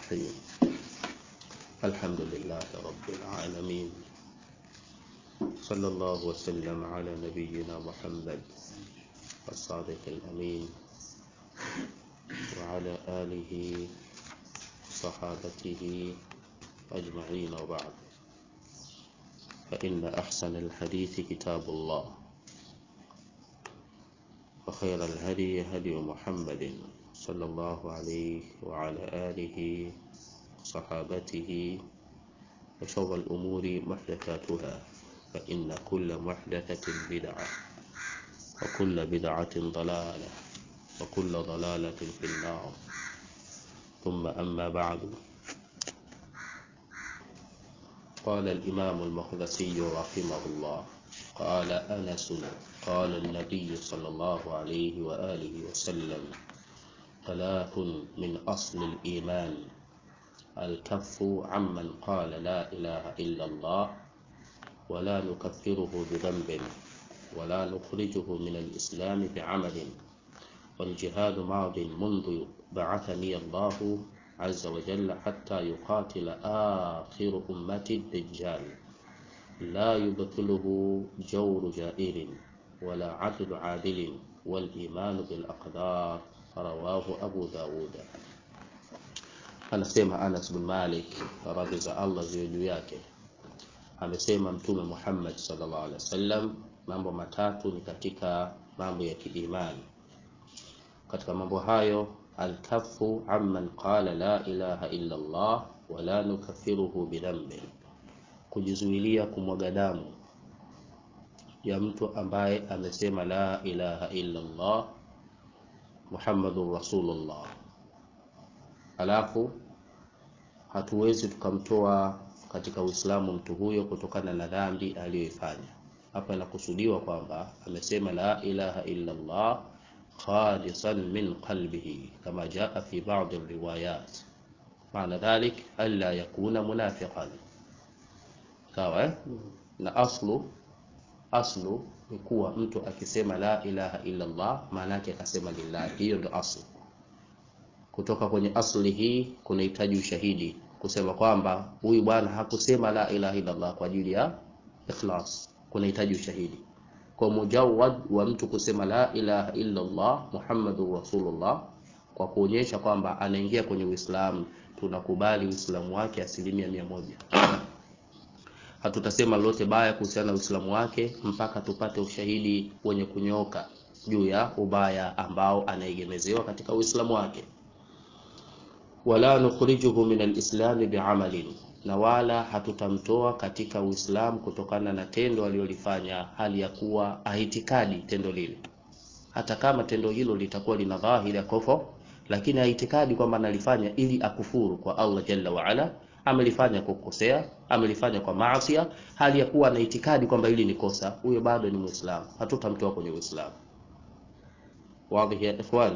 الرحيم الحمد لله رب العالمين صلى الله وسلم على نبينا محمد الصادق الأمين وعلى آله صحابته أجمعين وبعد فإن أحسن الحديث كتاب الله وخير الهدي هدي محمد صلى الله عليه وعلى آله وصحابته وشر الأمور محدثاتها فإن كل محدثة بدعة وكل بدعة ضلالة وكل ضلالة في النار ثم أما بعد قال الإمام المقدسي رحمه الله قال أنس قال النبي صلى الله عليه وآله وسلم ثلاث من أصل الإيمان الكف عمن قال لا إله إلا الله ولا نكفره بذنب ولا نخرجه من الإسلام بعمل والجهاد ماض منذ بعثني الله عز وجل حتى يقاتل آخر أمة الدجال لا يبطله جور جائر ولا عدل عادل والإيمان بالأقدار رواه أبو داود anasema Anas bin Malik radhi za Allah ziwe juu yake amesema mtume Muhammad sallallahu alaihi wasallam mambo matatu ni katika mambo ya kiimani katika mambo hayo alkafu amman qala la ilaha illa Allah wala nukaffiruhu bidhanbi kujizuilia kumwaga damu ya mtu ambaye amesema la ilaha illa Allah Muhammadur Rasulullah alafu hatuwezi tukamtoa katika Uislamu mtu huyo kutokana na dhambi aliyoifanya. Hapa inakusudiwa kwamba amesema la ilaha illa Allah khalisan min qalbihi kama jaa fi ba'd riwayat. Maana dhalik alla yakuna munafiqan. Sawa eh? Na aslu aslu ni kuwa mtu akisema la ilaha illa Allah maana yake akasema lillahi. Hiyo ndio aslu. Kutoka kwenye asli hii kunahitaji ushahidi kusema kwamba huyu bwana hakusema la ilaha illa Allah kwa ajili ya ikhlas, kunahitaji ushahidi. Kwa mujawad wa mtu kusema la ilaha illa Allah Muhammadur Rasulullah kwa kuonyesha kwamba anaingia kwenye Uislamu, tunakubali Uislamu wake asilimia mia moja. Hatutasema lolote baya kuhusiana na Uislamu wake mpaka tupate ushahidi wenye kunyoka juu ya ubaya ambao anaegemezewa katika Uislamu wake wala nukhrijuhu min alislami biamalin, na wala hatutamtoa katika Uislamu kutokana na tendo alilolifanya hali ya kuwa aitikadi tendo lile, hata kama tendo hilo litakuwa lina dhahiri ya kufur, lakini aitikadi kwamba analifanya ili akufuru kwa Allah jalla wa ala, amelifanya kwa kukosea, amelifanya kwa maasi, hali ya kuwa anaitikadi kwamba hili ni kosa, huyo bado ni Muislamu, hatutamtoa kwenye Uislamu. Wazi ya ikhwani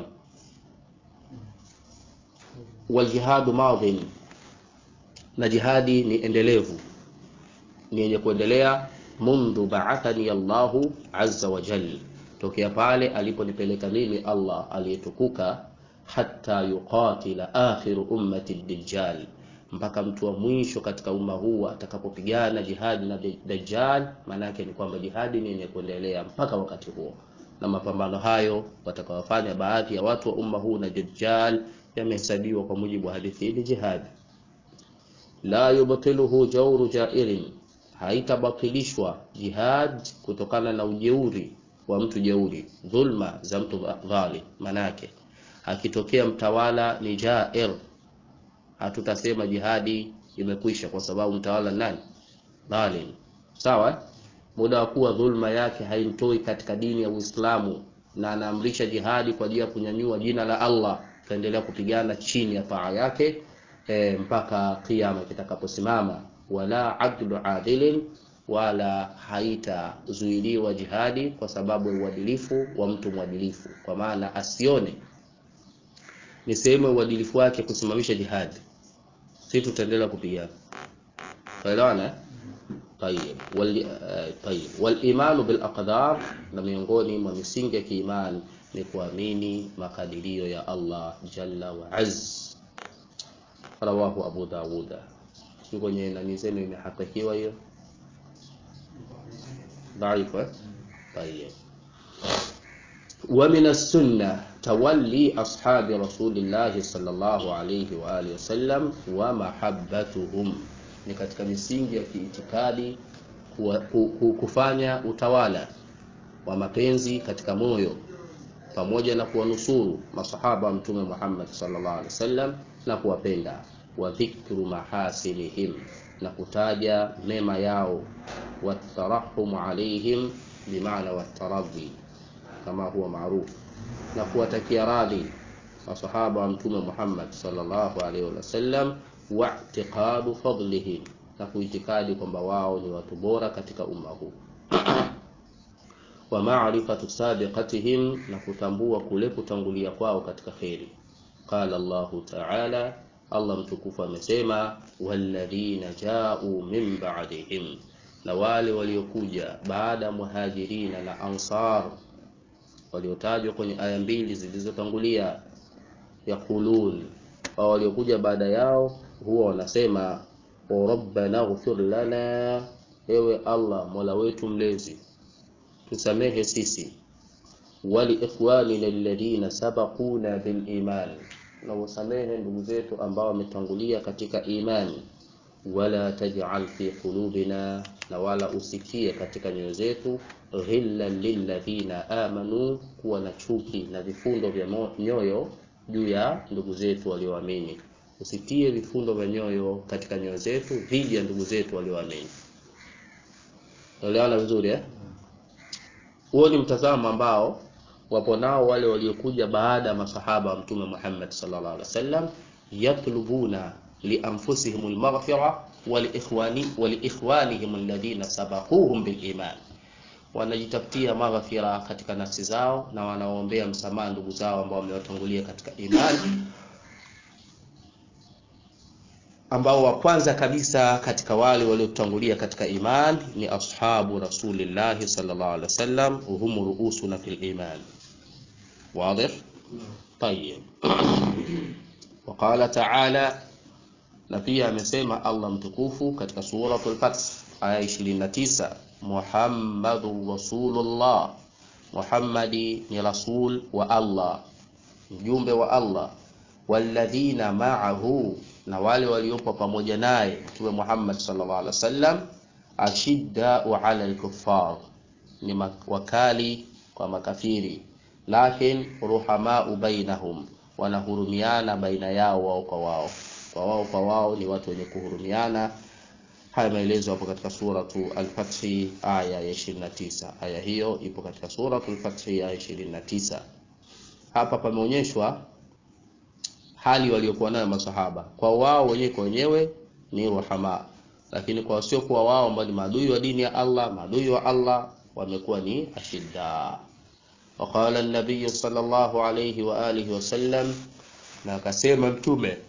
waljihadu madhin, na jihadi ni endelevu, ni yenye kuendelea. Mundhu ba'athani Allahu azza wa jalla, tokea pale aliponipeleka mimi Allah aliyetukuka, hatta yuqatila akhiru ummati dajjal, mpaka mtu wa mwisho katika umma huu atakapopigana jihadi na Dajjal. Maana yake ni kwamba jihadi ni yenye kuendelea mpaka wakati huo, na mapambano hayo watakawafanya baadhi ya watu wa umma huu na Dajjal yamehesabiwa kwa mujibu wa hadithi hii jihad. La yubtiluhu jawru jairin, haitabatilishwa jihad kutokana na ujeuri wa mtu jeuri, dhulma za mtu dhalim. Manake akitokea mtawala ni jair, hatutasema jihadi imekwisha kwa sababu mtawala nani? Dhalim. Sawa, muda wa kuwa dhulma yake haimtoi katika dini ya Uislamu na anaamrisha jihadi kwa ajili ya kunyanyua jina la Allah taendelea kupigana chini ya taa yake e, mpaka kiyama kitakaposimama. Wala adlu adilin, wala haitazuiliwa jihadi kwa sababu ya uadilifu wa mtu mwadilifu, kwa maana asione ni sehemu ya uadilifu wake kusimamisha jihadi, si tutaendelea kupigana. Tuelewana? Tayeb, wal tayeb, wal imanu bil aqdar, na miongoni mwa misingi ya kiimani ni kuamini makadirio ya Allah jalla wa azz. rawahu Abu Dawuda. Si kwenye nani zenu imehakikiwa hiyo dhaifu eh? Tayyib. ومن السنة تولي أصحاب رسول الله صلى الله عليه وآله وسلم ومحبتهم ni katika misingi ya kiitikadi kufanya utawala wa mapenzi katika moyo pamoja na kuwanusuru masahaba wa mtume Muhammad sallallahu alaihi wasallam na kuwapenda wa dhikru mahasinihim na kutaja mema yao watarahumu alaihim bimaana wataradhi kama huwa maarufu na kuwatakia radhi masahaba wa mtume Muhammad sallallahu alaihi wasallam wa i'tiqadu fadlihim na kuitikadi kwamba wao ni watu bora katika umma huu wa ma'rifatu sabiqatihim na kutambua kule kutangulia kwao katika kheri qala Allah ta'ala Allah mtukufu amesema walladhina ja'u min ba'dihim na wale waliokuja baada ya muhajirina na ansar waliotajwa kwenye aya mbili zilizotangulia yaqulun au waliokuja baada yao huwa wanasema rabbana ighfir lana ewe Allah mola wetu mlezi tusamehe sisi wali ikhwanina alladhina sabaquna bil iman na usamehe ndugu zetu ambao wametangulia katika imani wala taj'al fi qulubina na wala usikie katika nyoyo zetu ghillan lilladhina amanu kuwa na chuki na vifundo vya nyoyo juu ya ndugu zetu walioamini usitie vifundo vya nyoyo katika nyoyo zetu dhidi ya ndugu zetu walioamini Elewana vizuri eh? Huo ni mtazamo ambao wapo nao wale waliokuja baada ya masahaba wa Mtume Muhammad sallallahu alaihi wasallam yatlubuna lianfusihim almaghfira waliikhwani waliikhwanihim alladhina sabaquhum biliman, wanajitafutia maghfira katika nafsi zao na wanaombea msamaha ndugu zao ambao wamewatangulia katika imani ambao wa kwanza kabisa katika wale waliotangulia katika iman ni ashabu rasulillahi sallallahu alaihi wasallam hum ruusuna fil iman واضح طيب وقال تعالى na pia amesema Allah mtukufu katika suratul Fath aya 29 Muhammadur Rasulullah Muhammadi ni rasul wa Allah mjumbe wa Allah walladhina ma'ahu na wale waliopo pamoja naye Mtume Muhammad sallallahu alaihi wasallam ashiddau ala al-kuffar ni wakali kwa makafiri lakin ruhamau bainahum wanahurumiana baina yao wao kwa wao kwa wao kwa wao ni watu wenye kuhurumiana haya maelezo hapo katika suratu al-Fath aya ya 29 aya hiyo ipo katika suratu al-Fath aya 29 hapa pameonyeshwa hali waliokuwa nayo masahaba kwa wao wenyewe kwa wenyewe ni ruhama lakini kwa wasiokuwa wao ambao ni maadui wa dini ya Allah maadui wa Allah wamekuwa ni ashidda وقال النبي صلى الله عليه وآله وسلم na akasema mtume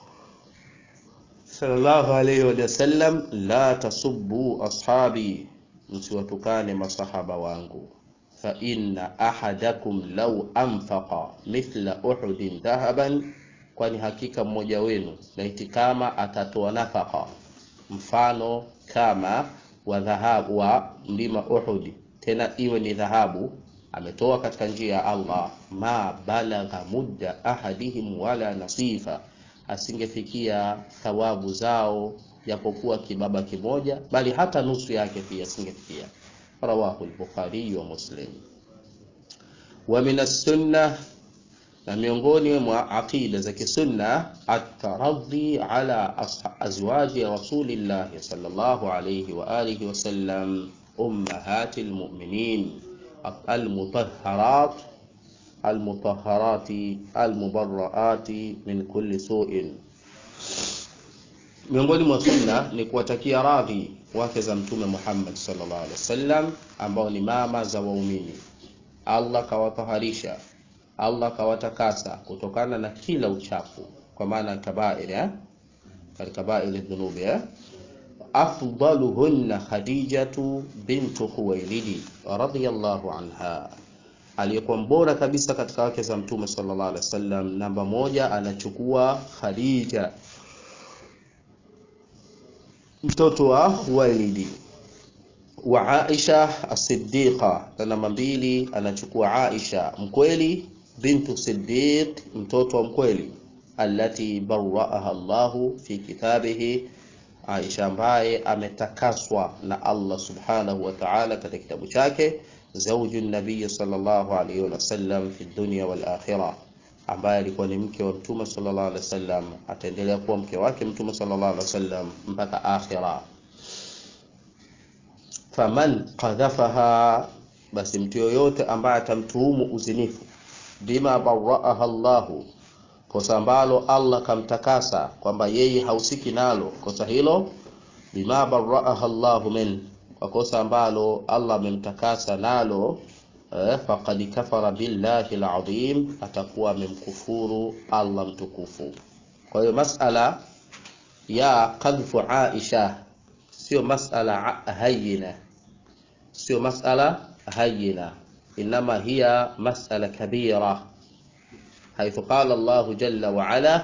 sallallahu alayhi wa sallam la tasubbu ashabi msiwatukane masahaba wangu fa inna ahadakum law anfaqa mithla uhudin dhahaban kwani hakika mmoja wenu laiti kama atatoa nafaka mfano kama wa dhahabu wa mlima Uhud tena iwe ni dhahabu ametoa katika njia ya Allah ma balagha mudda ahadihim wala nasifa asingefikia thawabu zao japokuwa kibaba kimoja bali hata nusu yake pia asingefikia rawahu al-bukhari wa muslim wa min as-sunnah na miongoni mwa aqida za kisunna at-taraddi ala azwaji rasulillah sallallahu alayhi wa alihi wa sallam ummahatil mu'minin al-mutahharat al-mutahharati al-mubarraati min kulli su'in miongoni mwa sunna ni kuwatakia radhi wake za mtume Muhammad sallallahu alaihi wasallam ambao ni mama za waumini Allah kawataharisha Allah kawatakasa kutokana na kila uchafu kwa maana kabair eh kabair dhunubi eh afdaluhunna khadijatu bintu khuwailid radhiyallahu anha aliyekuwa mbora kabisa katika wake za mtume sallallahu alaihi wasallam namba moja anachukua khadija mtoto wa Khuwailid wa Aisha as-Siddiqa na namba mbili anachukua Aisha mkweli bintu Siddiq mtoto wa mkweli allati barraaha Allahu fi kitabihi Aisha ambaye ametakaswa na Allah subhanahu wa ta'ala katika kitabu chake zawju nabii sallallahu alayhi wasallam fi dunya wal akhirah ambaye alikuwa ni mke wa mtume sallallahu alaihi wasallam ataendelea kuwa mke wake mtume sallallahu alaihi wasallam mpaka akhira faman qadhafaha basi mtu yoyote ambaye atamtuhumu uzinifu bima baraaha Allahu kosa ambalo Allah kamtakasa kwamba yeye hausiki nalo kosa hilo bima baraaha Allahu min kwa kosa ambalo Allah amemtakasa nalo eh, faqad kafara billahi alazim atakuwa amemkufuru Allah mtukufu kwa hiyo masala ya qadhfu Aisha sio masala hayina sio masala hayina inma hiya masala kabira حيث قال الله جل وعلا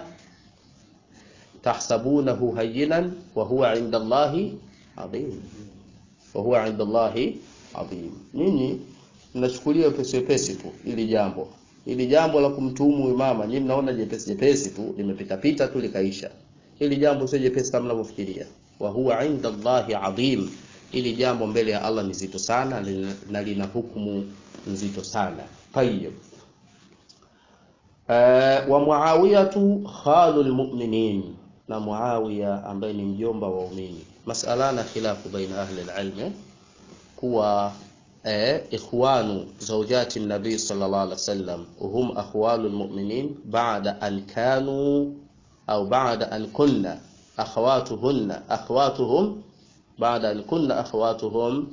تحسبونه هينا وهو عند الله عظيم وهو عند الله عظيم nini mnachukulia pesi pesi tu ili jambo ili jambo la kumtuhumu imama nyinyi mnaona jepesi jepesi tu limepita pita tu likaisha ili jambo sio jepesi kama mnavyofikiria wa huwa inda Allahi adhim ili jambo mbele ya Allah ni zito sana na lina hukumu nzito sana tayyib Uh, wa Muawiyatu khalul mu'minin, na Muawiya ambaye ni mjomba wa waumini. Masala na khilafu baina ahli alilm kuwa eh, ikhwanu zawjati nabii sallallahu alaihi wasallam hum akhwalu almu'minin ba'da an kanu au ba'da an kunna akhawatuhunna akhawatuhum ba'da an kunna akhawatuhum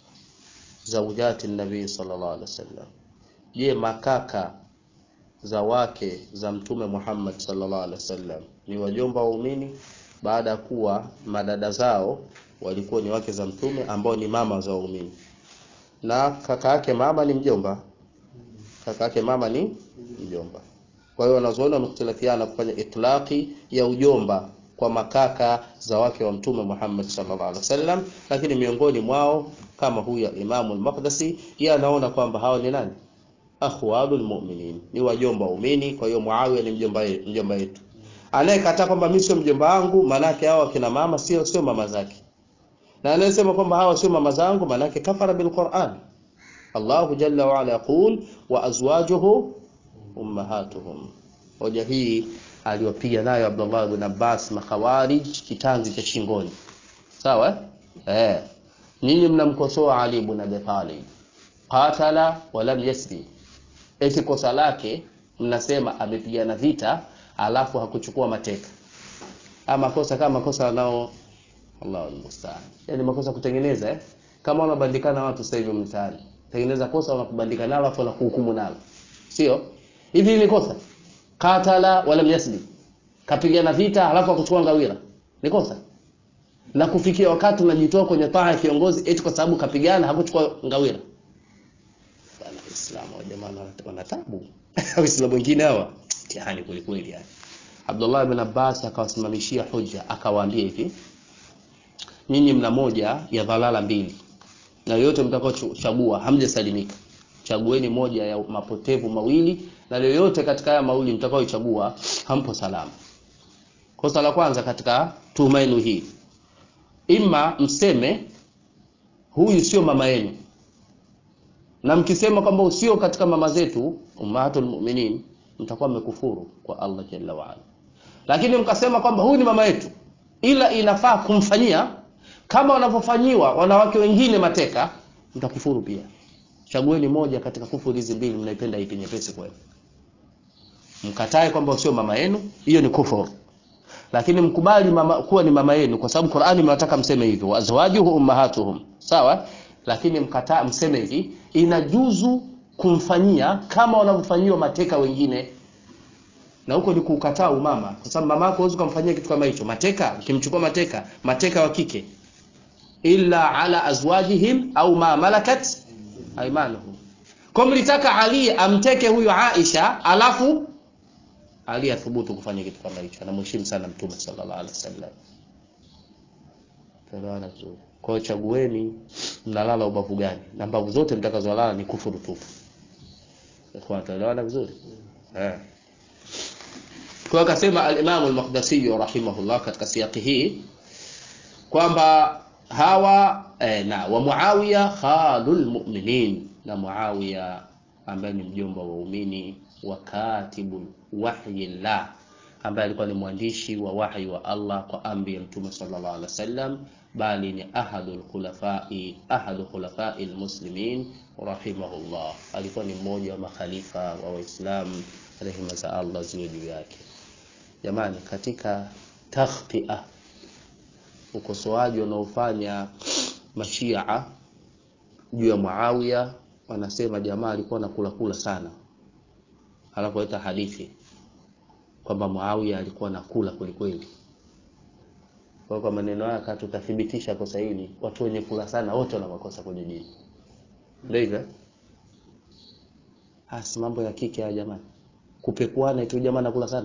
zawjati nabii sallallahu alaihi wasallam. Je, makaka za wake za mtume Muhammad sallallahu alaihi wasallam ni wajomba waumini baada ya kuwa madada zao walikuwa ni wake za mtume ambao ni mama za waumini na kaka yake mama ni mjomba kaka yake mama ni mjomba kwa hiyo wanazuoni wamekhtalafiana kufanya itlaqi ya ujomba kwa makaka za wake wa mtume Muhammad sallallahu alaihi wasallam lakini miongoni mwao kama huyu Imamu al-Maqdisi yeye anaona kwamba hawa ni nani akhwalul mu'minin ni wajomba waumini kwa hiyo Muawiya ni mjomba mjomba yetu anayekataa kwamba mimi sio mjomba wangu manake hao kina mama sio sio mama zake na anayesema kwamba hawa sio mama zangu manake kafara bil Qur'an Allahu jalla wa ala yaqul wa azwajuhu ummahatuhum hoja hii aliyopiga nayo Abdullah ibn Abbas makhawarij kitanzi cha shingoni sawa eh nyinyi mnamkosoa Ali ibn Abi Talib qatala wa lam yasbi eti kosa lake mnasema amepigana vita alafu hakuchukua mateka ama kosa kama kosa nao Allahu almustaan yani makosa kutengeneza eh? kama unabandikana watu sasa hivi mtaani tengeneza kosa unakubandika nalo alafu unakuhukumu nalo sio hivi ni kosa qatala wala yasbi kapigana vita alafu akuchukua ngawira ni kosa na kufikia wakati unajitoa kwenye taa ya kiongozi eti kwa sababu kapigana hakuchukua ngawira Waislamu wa jamaa wana tabu. Waislamu wengine hawa mtihani kweli kweli yani. Abdullah ibn Abbas akawasimamishia hoja akawaambia hivi nyinyi mna moja ya dhalala mbili na yoyote mtakaochagua hamjasalimika chagueni moja ya mapotevu mawili na yoyote katika haya mawili mtakaochagua hampo salama kosa la kwanza katika tuhuma yenu hii ima mseme huyu sio mama yenu na mkisema kwamba usio katika mama zetu ummahatul mu'minin mtakuwa mmekufuru kwa Allah jalla wa ala lakini mkasema kwamba huyu ni mama yetu ila inafaa kumfanyia kama wanavyofanyiwa wanawake wengine mateka mtakufuru pia chagueni moja katika kufuru hizi mbili mnaipenda ipi nyepesi kwenu mkatae kwamba sio mama yenu hiyo ni kufuru lakini mkubali mama, kuwa ni mama yenu kwa sababu Qur'ani mnataka mseme hivyo azwajuhu ummahatuhum sawa lakini mkataa mseme hivi inajuzu kumfanyia kama wanavyofanyiwa mateka wengine na huko ni kukataa umama kwa sababu mama yako huwezi kumfanyia kitu kama hicho mateka ukimchukua mateka mateka wa kike illa ala azwajihim au ma malakat aymanuhum kwa mlitaka Ali amteke huyo Aisha alafu Ali athubutu kufanya kitu kama hicho anamheshimu sana mtume sallallahu alaihi wasallam Tunaelewana vizuri. Kwa hiyo chagueni mnalala ubavu gani, na mbavu zote mtakazolala ni kufuru tupu. Ikhwan, tunaelewana vizuri eh. Kwa akasema al-Imam al-Maqdisi rahimahullah katika siyaki hii kwamba hawa eh, na wa Muawiya khalul mu'minin, na Muawiya ambaye ni mjomba wa waumini wa katibul wahyi llah ambaye alikuwa ni mwandishi wa wahyi wa Allah kwa amri ya Mtume sallallahu alaihi wasallam, bali ni ahadul khulafai ahadu khulafai almuslimin rahimahullah, alikuwa ni mmoja wa makhalifa wa Waislamu, rehema za Allah ziwe juu yake. Jamani, katika takhtia ukosoaji wanaofanya mashia juu ya Muawiya, wanasema jamaa alikuwa anakula kula sana, anapoita hadithi kwamba Muawiya alikuwa anakula kwelikweli. Kwa kwa maneno haya kama tutathibitisha kosa hili, watu wenye kula sana wote wana makosa kwenye dini, ndio hivyo. Hasi mambo ya kike haya jamani, kupekuana tu jamaa anakula sana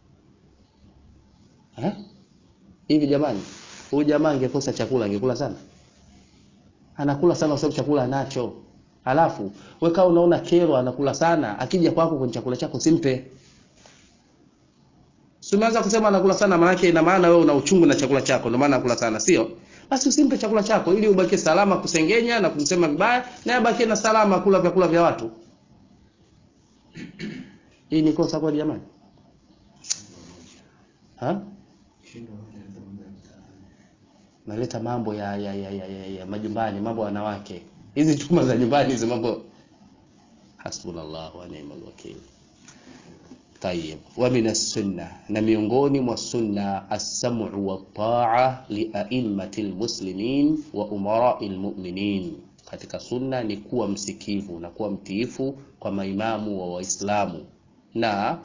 eh? Hivi jamani, huyu jamaa angekosa chakula angekula sana? Anakula sana kwa sababu chakula anacho. Halafu wewe kama unaona kero anakula sana, akija kwako kwenye chakula chako simpe. Si umeanza kusema anakula sana, maana yake ina maana wewe una uchungu na chakula chako, ndio maana anakula sana, sio? Basi usimpe chakula chako ili ubaki salama kusengenya na kumsema vibaya, na abaki na salama kula vyakula vya watu. Hii ni kosa kwa jamani? Ha? naleta mambo ya ya, ya, ya, ya, ya majumbani, mambo ya wanawake, hizi chuma za nyumbani, hizi mambo. Hasbunallahu wa ni'mal wakil. Tayyib, wa min as-sunna, na miongoni mwa sunna as-sam'u wa ta'a li a'immati al-muslimin wa umara'i al-mu'minin. Katika sunna ni kuwa msikivu na kuwa mtiifu kwa maimamu wa Waislamu na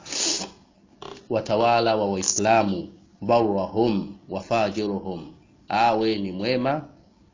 watawala wa Waislamu, barrahum wa fajiruhum awe ni mwema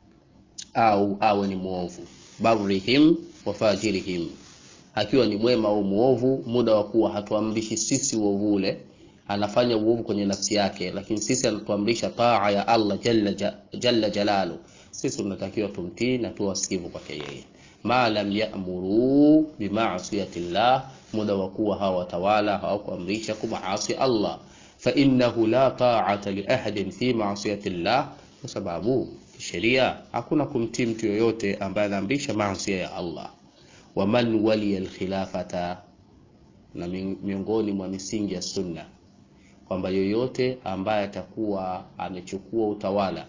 au awe ni mwovu, barrihim wa fajirihim, akiwa ni mwema au mwovu, muda wa kuwa hatuamrishi sisi uovu ule, anafanya uovu kwenye nafsi yake, lakini sisi anatuamrisha taa ya Allah jalla, jalla jalalu. Sisi tunatakiwa tumtii na tuwe wasikivu kwake yeye, ma lam ya'muru bima'siyati llah, muda wa kuwa hawa watawala hawakuamrisha kumaasi Allah fa innahu la ta'ata li ahadin fi ma'siyati llah, kwa sababu kisheria hakuna kumtii mtu yoyote ambaye anaamrisha maasi ya Allah. Wa man waliya alkhilafata, na miongoni mwa misingi ya sunna kwamba yoyote ambaye atakuwa amechukua utawala,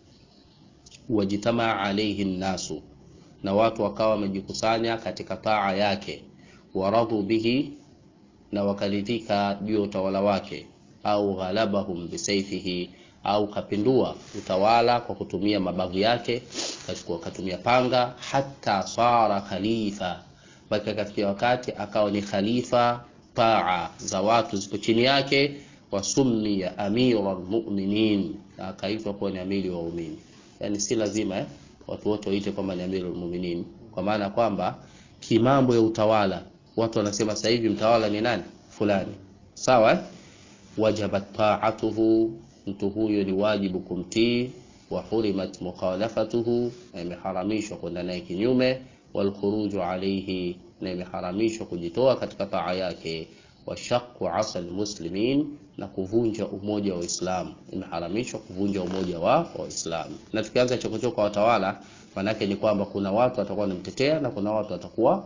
wajitamaa alaihi nnasu, na watu wakawa wamejikusanya katika taa yake, waradhu bihi, na wakaridhika juu ya utawala wake au ghalabahum bisaifihi, au kapindua utawala kwa kutumia mabavu yake, katumia panga, hata sara khalifa, mpaka kafikia wakati akawa ni khalifa, taa za watu ziko chini yake, wasummiya amira almu'minin, na akaitwa kuwa ni amiri wa waumini. Yani si lazima eh, watu wote waite kwamba ni amiri almu'minin, kwa maana kwamba kimambo ya utawala watu wanasema sasa hivi mtawala ni nani fulani, sawa eh? wajabat ta'atuhu, mtu huyo ni wajibu kumtii. Wa hurimat mukhalafatuhu, na imeharamishwa kwenda naye kinyume. Wal khuruju alayhi, na imeharamishwa kujitoa katika taa yake. Wa shaqqu asal muslimin, na kuvunja umoja wa Uislamu, imeharamishwa kuvunja umoja wa Waislamu. Na tukianza chokochoko kwa watawala, manake ni kwamba kuna watu watakuwa wanamtetea na kuna watu watakuwa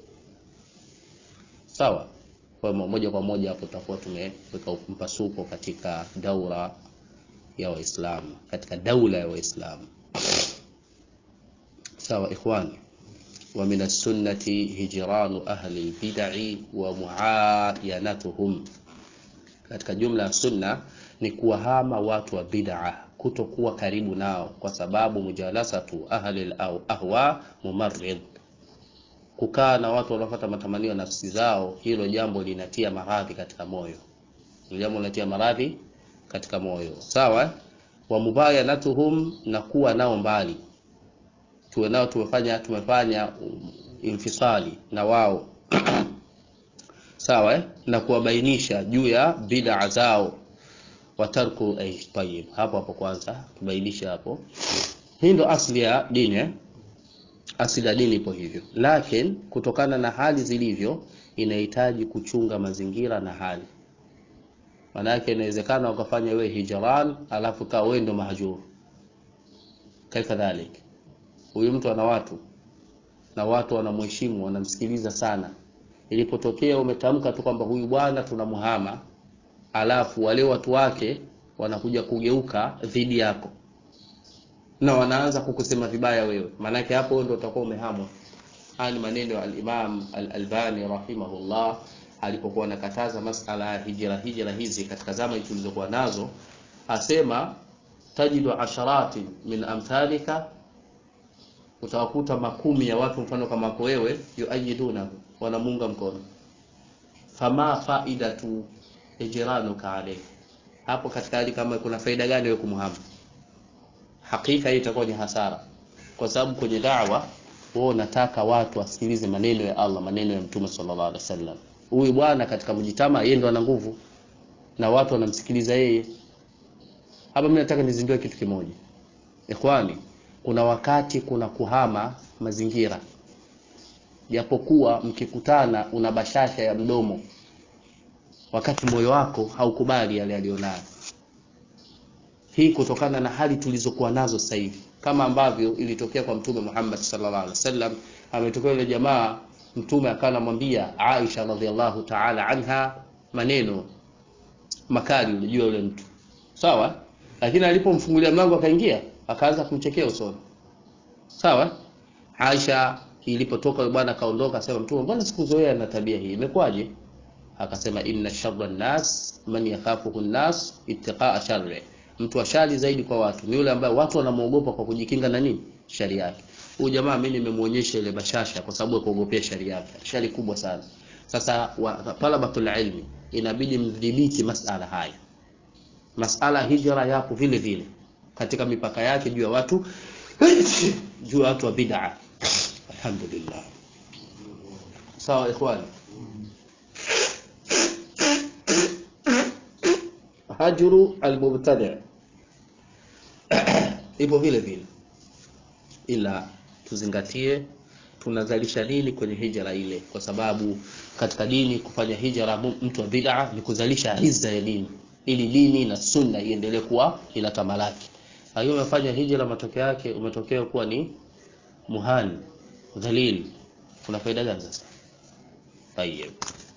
sawa kwa moja kwa moja hapo tutakuwa tumeweka mpasuko katika daura ya Waislamu, katika daula ya Waislamu. Sawa ikhwani, wa min as-sunnati hijranu ahli al-bid'i wa muayanatuhum, katika jumla ya sunna ni kuwahama watu wa bid'a, kutokuwa karibu nao, kwa sababu mujalasatu ahli al-ahwa mumarrid kukaa na watu wanaofuata matamanio ya nafsi zao, hilo jambo linatia maradhi katika moyo, hilo jambo linatia maradhi katika moyo. Sawa, wa mubayanatuhum, na kuwa nao mbali, tuwe nao, tumefanya tumefanya infisali na wao sawa, na kuwabainisha juu ya bid'a zao. watarku ay tayyib hapo hapo kwanza tubainisha hapo hii ndo asli ya dini eh? asili ya dini ipo hivyo lakini kutokana na hali zilivyo inahitaji kuchunga mazingira na hali maanake inawezekana ukafanya wewe hijran alafu kaa wewe ndo mahjur kaifa dhalik huyu mtu ana watu na watu wanamheshimu wanamsikiliza sana ilipotokea umetamka tu kwamba huyu bwana tunamuhama alafu wale watu wake wanakuja kugeuka dhidi yako na wanaanza kukusema vibaya wewe maanake hapo ndo utakuwa umehamwa haya ni maneno ya al-Imam al-Albani rahimahullah alipokuwa anakataza masala ya hijra hijra hizi katika zama tulizokuwa nazo asema tajidu asharati min amthalika utawakuta makumi ya watu mfano kama wako wewe yuajiduna wanamunga mkono fama faidatu ijranuka alayhi hapo katika hali kama kuna faida gani wewe kumhama hakika hii itakuwa ni hasara kwa sababu kwenye da'wa wewe unataka watu wasikilize maneno ya Allah maneno ya Mtume sallallahu alaihi wasallam huyu bwana katika mjitama yeye ndo ana nguvu na watu wanamsikiliza yeye hapa mimi nataka nizindue kitu kimoja ikhwani kuna wakati kuna kuhama mazingira japokuwa mkikutana una bashasha ya mdomo wakati moyo wako haukubali yale alionayo hii kutokana na hali tulizokuwa nazo sasa hivi kama ambavyo ilitokea kwa mtume Muhammad sallallahu alaihi wasallam ametokea yule jamaa mtume akawa anamwambia Aisha radhiallahu ta'ala anha maneno makali unajua yule mtu sawa lakini alipomfungulia mlango akaingia akaanza kumchekea usoni sawa Aisha ilipotoka yule bwana akaondoka akasema mtume mbona sikuzoea na tabia hii imekwaje akasema inna sharra nas man yakhafuhu nas ittiqaa sharri mtu wa shari zaidi kwa watu ni yule ambaye watu wanamuogopa kwa kujikinga na nini shari yake huyu jamaa mimi nimemuonyesha ile bashasha kwa sababu ya kuogopea shari yake shari kubwa sana sasa talabatul ilmi inabidi mdhibiti masala haya masala hijra yapo vile vile katika mipaka yake juu ya watu juu ya watu wa bid'a alhamdulillah sawa ikhwani hajru almubtadi ipo vile vile ila tuzingatie tunazalisha nini kwenye hijra ile kwa sababu katika dini kufanya hijra mtu wa bid'a ni kuzalisha izza ya dini ili dini na sunna iendelee kuwa inatamalaki lakini umefanya hijra matokeo yake umetokea kuwa ni muhani dhalil kuna faida gani sasa tayeb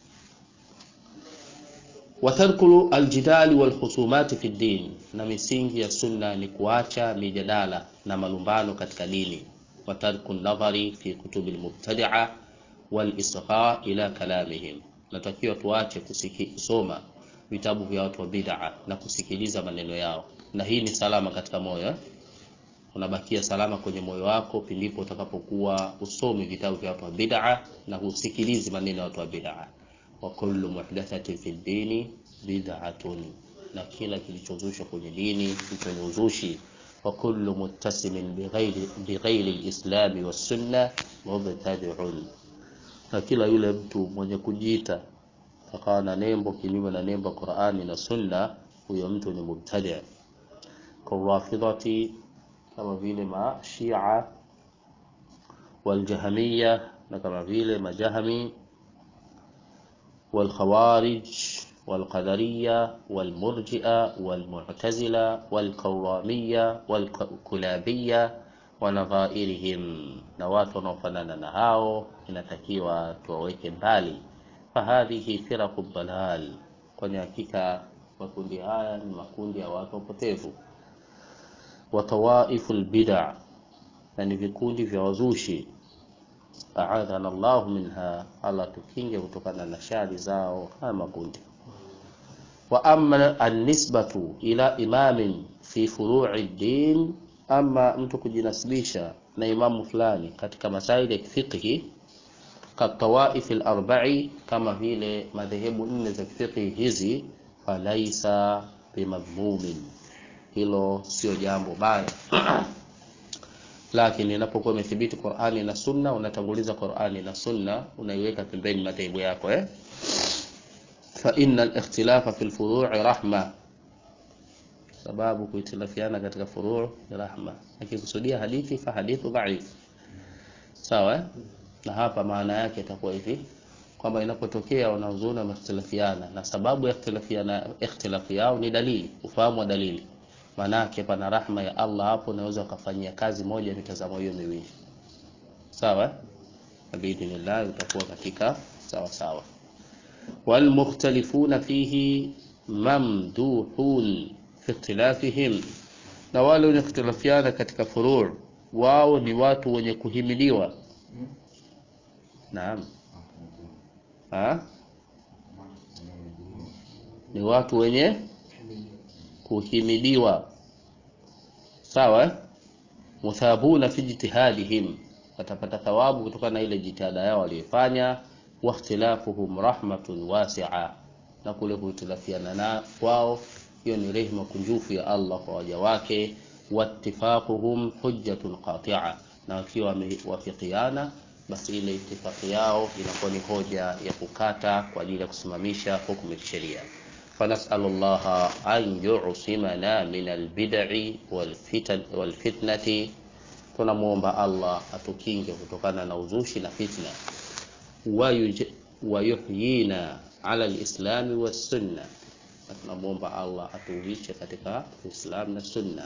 watarku aljidali walkhusumati fi din na misingi ya sunna ni kuacha mijadala na malumbano katika dini watarku nadhari fi kutubi almubtadi'a walisgha ila kalamihim natakiwa tuache kusoma vitabu vya watu wa bid'a na kusikiliza maneno yao na hii ni salama katika moyo eh? unabakia salama kwenye moyo wako pindipo utakapokuwa usomi vitabu vya watu wa bid'a na husikilizi maneno ya watu wa bid'a wa kullu muhdathatin fi dini bid'atun na kila kilichozushwa kwenye dini hicho ni uzushi wa kullu muttasimin bighairi bighairi alislami wassunna mubtadi'un na kila yule mtu mwenye kujiita akawa na nembo kinyume na nembo Qur'ani na Sunna huyo mtu ni mubtadi' kawafidhati kama vile mashia waljahamiya na kama vile majahami والخوارج والقدرية والمرجئة والمعتزلة والكرامية والكلابية ونظائرهم na watu wanaofanana na hao inatakiwa tuwaweke mbali fahadhihi firaku dalal kwani hakika makundi haya ni makundi ya watu wapotevu wa tawaifu lbida na ni vikundi vya wazushi aadhana llahu minha allah tukinge kutokana na shari zao haya makundi wa ama annisbatu ila imamin fi furui din ama mtu kujinasibisha na imamu fulani katika masaili ya kifiqhi katawaifi larbai kama vile madhehebu nne za kifiqhi hizi falaisa bimadhmumin hilo sio jambo baya lakini inapokuwa imethibiti Qur'ani na Sunna unatanguliza Qur'ani na Sunna unaiweka pembeni madhehebu yako eh fa innal ikhtilafa fil furu'i rahma sababu kuitilafiana katika furuu ni rahma akikusudia hadithi fa hadithu dhaif sawa eh? na hapa maana yake itakuwa hivi kwamba inapotokea wanazuoni wamehtilafiana na sababu ya ikhtilafiana ikhtilafu yao ni dalili ufahamu wa dalili maana yake pana rahma ya Allah hapo unaweza ukafanyia kazi moja ya mitazamo hiyo miwili sawa eh? biidhnillah utakuwa katika sawa sawa walmukhtalifuna fihi mamduhun fi ikhtilafihim na wale wenye kukhtilafiana katika furuu wao ni watu wenye kuhimiliwa naam ha? ni watu wenye kuhimidiwa sawa eh? muthabuna fi jitihadihim watapata thawabu kutokana na ile jitihada yao waliyofanya wakhtilafuhum rahmatun wasi'a na kule kuhitilafiana na kwao hiyo ni rehema kunjufu ya Allah kwa waja wake wattifaquhum hujjatun qati'a na wakiwa wamewafikiana basi ile itifaki yao inakuwa ni hoja ya kukata kwa ajili ya kusimamisha hukumu ya kisheria فنسأل الله أن يعصمنا من البدع والفتن والفتنة tunamwomba Allah atukinge kutokana na uzushi na fitna wayuhyina ala lislami wassunna na tunamwomba Allah atuuishe katika Uislamu na sunna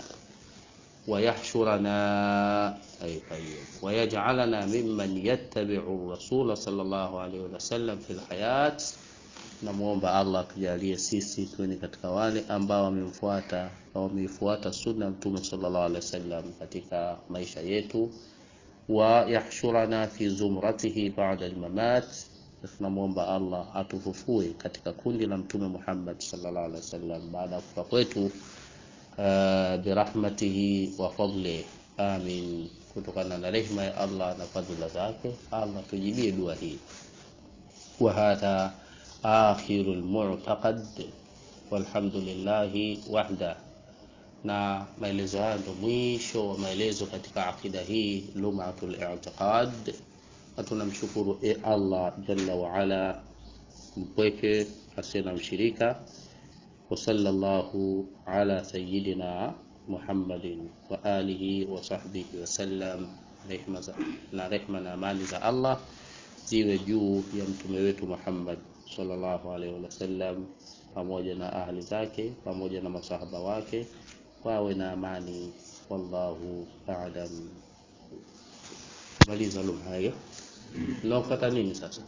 ويحشرنا أي طيب ويجعلنا ممن يتبع الرسول صلى الله عليه وسلم في الحياة namwomba Allah atujalie sisi tuwe ni katika wale ambao wamemfuata wameifuata sunna mtume sallallahu alaihi wasallam katika maisha yetu wa yahshurana fi zumratihi ba'da al-mamat tunamwomba Allah atufufue katika kundi la mtume Muhammad sallallahu alaihi wasallam baada ya kufa kwetu uh, birahmatihi wa fadli amin kutokana na rehema ya Allah na fadhila zake Allah tujibie dua hii wa hadha akhiru almu'taqad walhamdulillahi wahda na maelezo haya ndo mwisho wa maelezo katika akida hii lumatul i'tiqad na tunamshukuru e Allah jalla wa ala mpweke asiye na mshirika wa sallallahu ala sayyidina Muhammadin wa alihi wa sahbihi wa sallam rehma na rehma na amani za Allah ziwe juu ya mtume wetu Muhammad sallallahu alaihi wasallam pamoja na ahli zake pamoja na masahaba wake wawe na amani wallahu a'lam maliza lum hayo nafuata nini sasa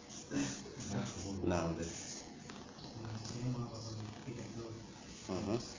naam uh-huh.